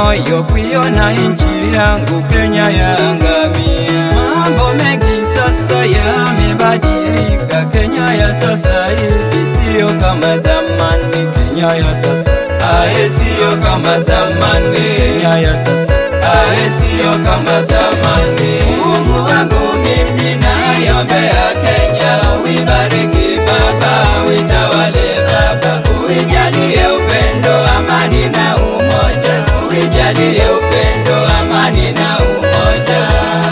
moyo kuiona nchi yangu Kenya yaangamia. Mambo mengi sasa yamebadilika, Kenya ya sasa hivi siyo kama zamani. Kenya ya sasa aye, siyo kama zamani. Kenya ya sasa aye, siyo kama zamani. Mungu wangu mimi naiombea Kenya, uibariki Baba, uitawale Baba, uijalie upendo, amani na umoja, uijalie upendo, amani na umoja.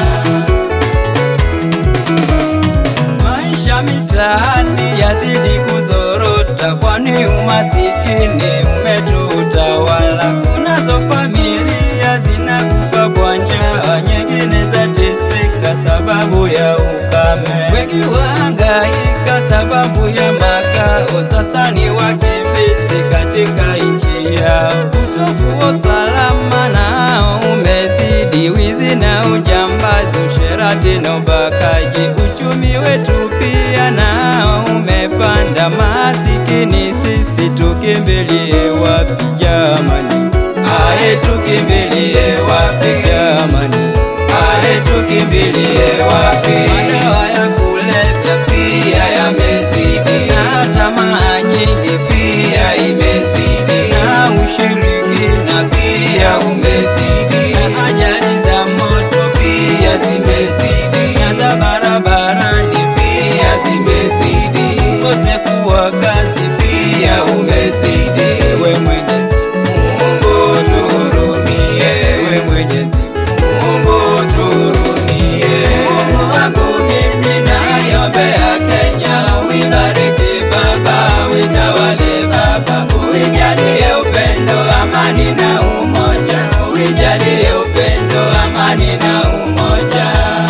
Maisha mitaani yazidi kuzorota, kwani umasikini umetutawala. Kunazo familia zinakufa kwa njaa, nyingine zateseka sababu ya ukame. Wengi wahangaika sababu ya makao, sasa ni wakimbizi katika nchi yao. Utovu wa usalama nao umezidi, wizi na ujambazi, usherati na ubakaji. Uchumi wetu pia nao umepanda, masikini sisi tukimbilie wapi jamani? Aye, tukimbilie wapi jamani? Aye, tukimbilie wapi? Madawa ya kulevya pia yamezidi, na tamaa nyingi pia imezidi, na ushirikina pia umezidi, na ajali za moto pia zimezidi, na za barabarani pia zimezidi, ukosefu wa kazi pia umezidi. Ewe Mwenyezi Mungu tuhurumie, ewe Mwenyezi Mungu tuhurumie. Mungu wangu mimi naiombea Kenya, uibariki Baba, uitawale Baba, uijalie upendo, amani na umoja, uijalie upendo, amani na umoja.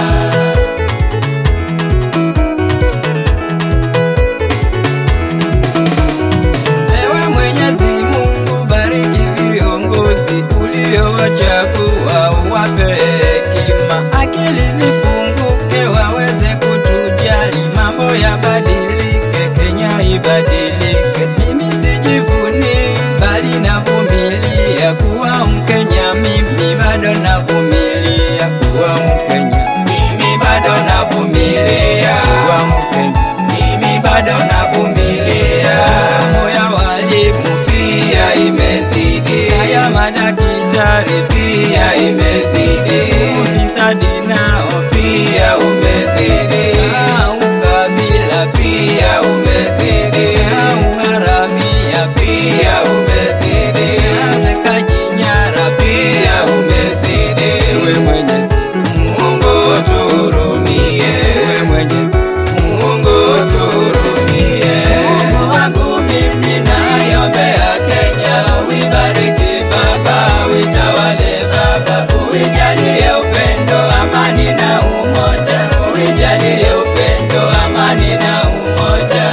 Ewe Mwenyezi Mungu, bariki viongozi uliowachagua, uwape hekima, akili zifunguke, waweze kutujali, mambo yabadilike, Kenya ibadilike. Mimi sijivuni, bali navumilia kuwa Mkenya, mimi bado navumilia kuwa Mkenya, mimi bado navumilia kuwa Mkenya, mimi bado navumilia. Moya walimu pia imezidi, haya madaktari pia imezidi, ufisadi nao pia umezidi, na ukabila pia umezidi, na uharamia pia umezidi, na utekaji nyara pia umezidi. Ewe Mwenyezi Mungu tuhurumie, ewe Mwenyezi Mungu tuhurumie. Mungu wangu mimi naiombea Kenya, uibariki Baba, uitawale Baba, uijalie upendo, amani na umoja, uijalie upendo, amani na umoja.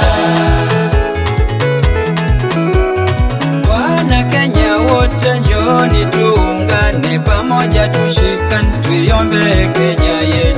Wana Kenya wote njooni tuungane pamoja, tushikane tuiombe Kenya yetu.